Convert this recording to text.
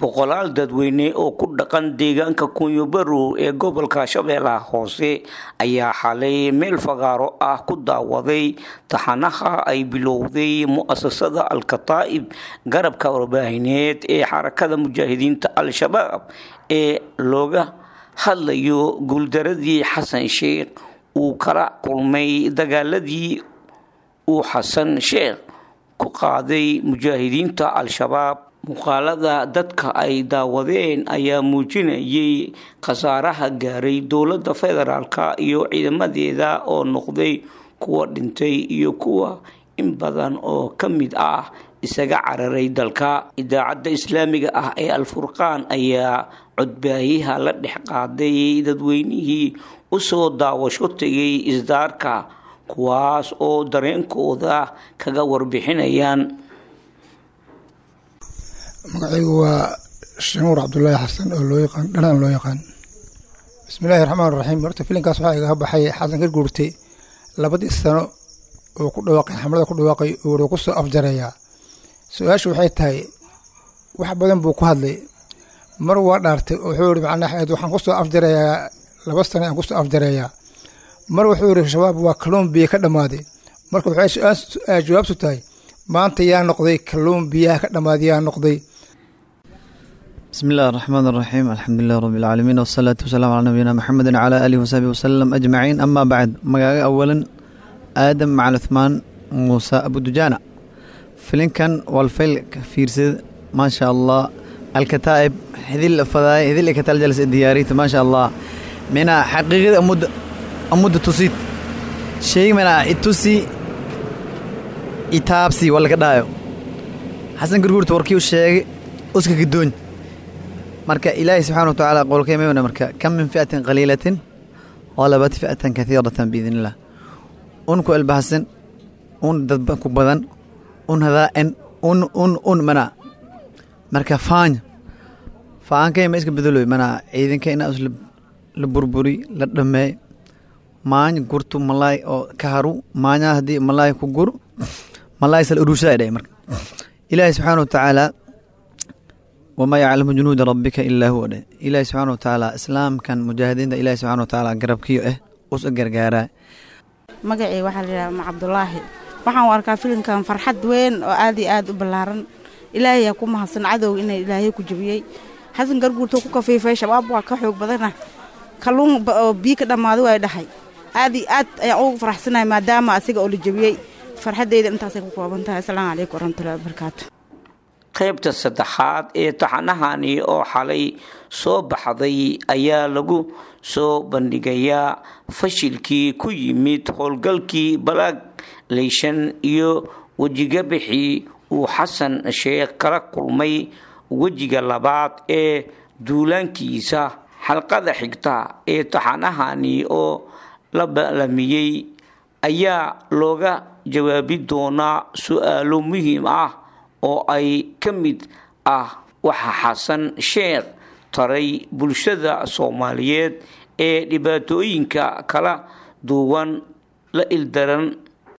boqolaal dadweyne oo ku dhaqan deegaanka kunyobarow ee gobolka shabeellaha hoose ayaa xalay meel fagaaro ah ku daawaday taxanaha ay bilowday mu-asasada al-kataa'ib garabka warbaahineed ee xarakada mujaahidiinta al-shabaab ee looga hadlayo guuldaradii xasan sheekh uu kala kulmay dagaaladii uu xasan sheekh ku qaaday mujaahidiinta al-shabaab muuqaalada dadka ay daawadeen ayaa muujinayay khasaaraha gaaray dowladda federaalka iyo ciidamadeeda oo noqday kuwa dhintay iyo kuwa in badan oo ka mid ah isaga cararay dalka idaacadda islaamiga ah ee al-furqaan ayaa codbaayaha la dhex qaaday dadweynihii usoo daawasho tegay isdaarka kuwaas oo dareenkooda kaga warbixinayaan magacaygu waa shamuur cabdulaahi xasan oo loo yaqaan dhanaan loo yaqaan bismillahi raxmaan raxiim horta filinkaas waxaa igaga baxay xasan ka guurtay labadii sano oo ku dhawaaqay xamlada ku dhawaaqay uu ku soo afjareeyaa su-aashu waxay tahay wax badan buu ku hadlay mar waa dhaartay oo wuxuu yihi macnaa waxaan kusoo afjareeyaa laba sano aan kusoo afjareeyaa mar wuxuu yihi shabaab waa kalluumbiya ka dhammaaday marka waxay jawaabtu tahay maanta yaa noqday kalluun biyaha ka dhammaaday yaa noqday بسم الله الرحمن الرحيم الحمد لله رب العالمين والصلاة والسلام على نبينا محمد وعلى آله وصحبه وسلم أجمعين أما بعد مقاقة أولا آدم مع عثمان موسى أبو دجانة فيلن كان والفيل فيرسد ما شاء الله الكتائب هذه الفضايا هذه اللي كتال جلس الدياريت ما شاء الله من حقيقة أمود أمود تصيد شيء من التوسي itaabsi waa laga dhaayo xasan gurguurta warkii u sheegay uska gadoon marka ilaahay subxana wa tacaala qowlkeemayna marka kam min fi'atin qaliilatin qalabat fi'atan kathiiratan biidn illah un ku elbahasan un dad ku badan un hadaa'en un un un mana marka faanya faankay ma iska bedeloy mana ciidanka inaa is la burburi la dhameey maany gurtu malaay oo ka haru maanya haddii malaay ku gur malaysal urushaa dhahay marka ilaahay subxaana wa tacaala wamaa yaclamu junuuda rabbika ilaa huwa dheh ilaahay subxaana wa tacaala islaamkan mujaahidiinta ilaahay subxana wa tacaala garabkiyo ah us gargaaraa magacii waxaa la yidhaha ma cabdulaahi waxaan u arkaa filimkan farxad weyn oo aad iyo aad u ballaaran ilaahayaa ku mahadsan cadow ina ilaahay ku jabiyey xasan garguurtoo ku kafiifay shabaab waa ka xoog badana kalluun oo biyo ka dhammaaday waa dhahay aad iyo aad ayaan ugu faraxsanahay maadaama asiga oo la jabiyey farxaddeyda intaasay ku kooban tahay asalaamu calaykum waraxmatullahi wabarakaatu qaybta saddexaad ee taxanahani oo xalay soo baxday ayaa lagu soo bandhigayaa fashilkii ku yimid howlgalkii balaag leyshan iyo wejigabixii uu xasan sheekh kala kulmay wejiga labaad ee duulaankiisa xalqada xigta ee taxanahani oo la baalamiyey ayaa looga jawaabi doonaa su-aalo muhiim ah oo ay ka mid ah waxa xasan sheekh taray bulshada soomaaliyeed ee dhibaatooyinka kala duwan la ildaran